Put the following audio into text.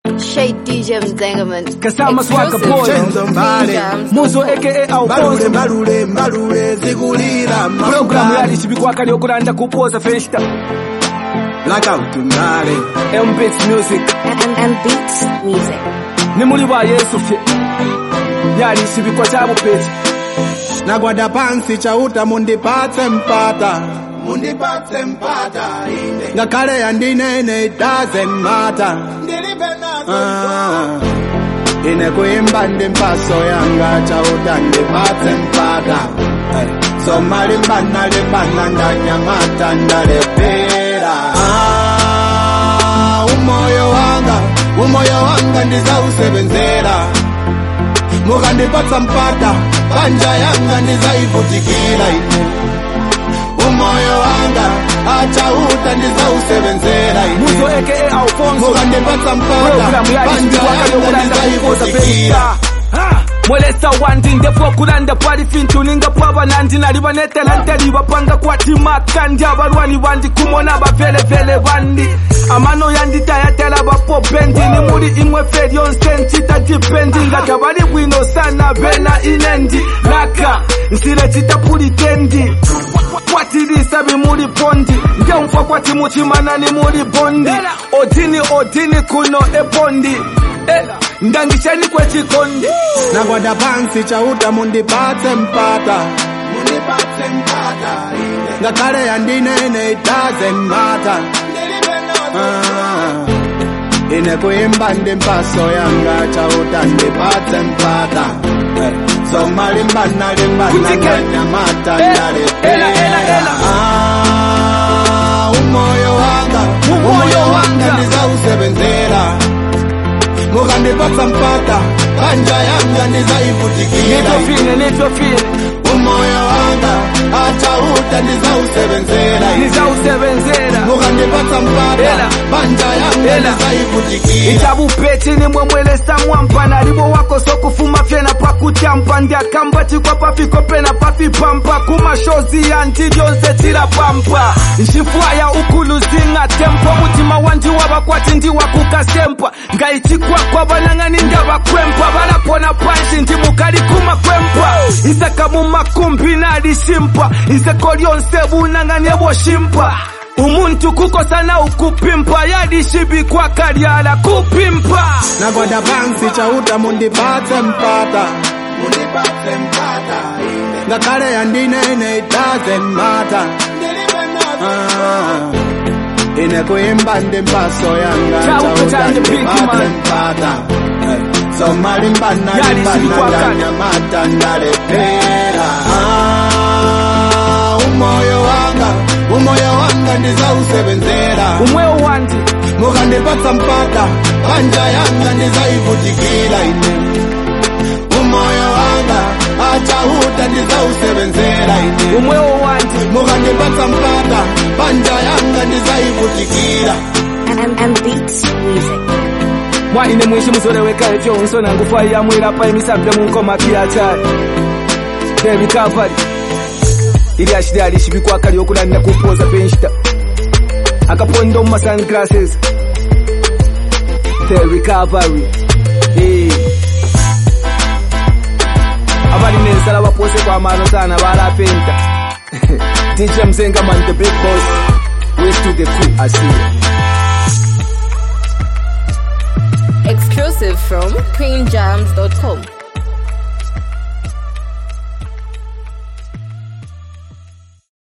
Shade DJ Mzengaman. Kasama Swaka Exclusive Boy. from Chenzo Mbale. Jams. Muzo aka mbalule Alfonso mbalule mbalule zikulira Programu yali chibikwaka lyokulanda kupoza festa blackout mbale M-Beats Music And, and beats music. ni muli ba Yesu fye yali chibikwa cha bupeti nagwada pansi chauta mundipatse mpata mundipatse mpata ine ngakhale yandinene it doesn't matter Ah, ine kuimba ndi mpaso yanga chauta ndipatse mpata Eh, zoma limbana limbana ndanyamata ndalepera Ah, umoyo wanga umoyo wanga ndizausebenzera mukandipatsa mpata panja yanga ndizaivutikira ine umoyo wanga achauta ndizausebenzera Muzo ine aka Alfonso mukandipatsa mpata Programu yali panja chibikwaka yanga lyokulanda kupoza ndizaivutikira festa Ha! mwelesa wandi ndefu okulanda pali fintu ninga pwaba nandi nali banetela nteli bapanga kwatimaka ndi abalwani bandi kumona bavelevele bandi amano yanditayatela bapo bendi ni muli imwe fe lyonse ncita dipendi nga tabali bwino sana bena inendi laka nsile citapulitendi kwatilisa bimuli bondi ngemfa kwati muchimana ni muli bondi odini odini kuno ebondi Eh, ndangisheni kwechikondi nagwada pansi chauta mundipatse mpata mundipatse mpata ine ngakhale yandinene it doesn't matter Ah, ine kuimba ndi mpaso yanga chauta ndipatse mpata Eh, zoma limbana limbana Kutike. ndanyamata Eh, ndalepera ela, ela, ela. Ah, umoyo wanga Umoyo umoyo wanga wanga. ndizausebenzera mukandipatsa mpata panja yanga ndizaivutikira nitofine nitofine umoyo wanga achauta ndizausebenzera nizausebenzera mukandipatsa mpata Ela. panja yanga Ela. ndizaivutikira ichabupeti nimwe mwelesa mwampa nalibo wako sokufuma fyena pakutyampa ndiakamba chikwa pafiko pena pafipampa kumashozi yanti lyonse tilapampa nxifwaya ukuluzinga tempo mutima wandi wabakwati ndiwakukasempa ngayichikwakwa banang'ani ndabakwempa balapona panshi ndi mukali kumakwempa isaka mumakumbi nalishimpa iseko lyonse bunang'ani eboshimpa umuntu kukosana ukupimpa yadishibikwa kalyala kupimpa nagwada pansi chauta mundipatse mpata mundipatse mpata ine ngakhale yandinene it doesn't matter Ah, ine kuimba ndi mpaso yanga Chauta chauta chanje big ndipatse man. mpata Eh, zoma limbana Yali limbana sikwakana. ndanyamata ndalepera Ah, umoyo wanga umoyo wanga ndizausebenzera umwewo wandi mukandipatsa mpata panja yanga ndizaivutikira ine umoyo wanga achauta ndizausebenzera ine umwewo wandi mukandipatsa mpata panja yanga ndizaivutikira And, and beats music. mwaine mwishi muzoleweka efyo unsona ngufaiya mwilapa emisapya munkoma kiyachali the recovery ili ashili alishibikwa lyokulanda kupoza penshita akaponda mu sunglasses the recovery Eh. abali nensala bapose kwamano sana balapenta dj mzengaman the big boss west to the crew asiya Exclusive from queenjams.com.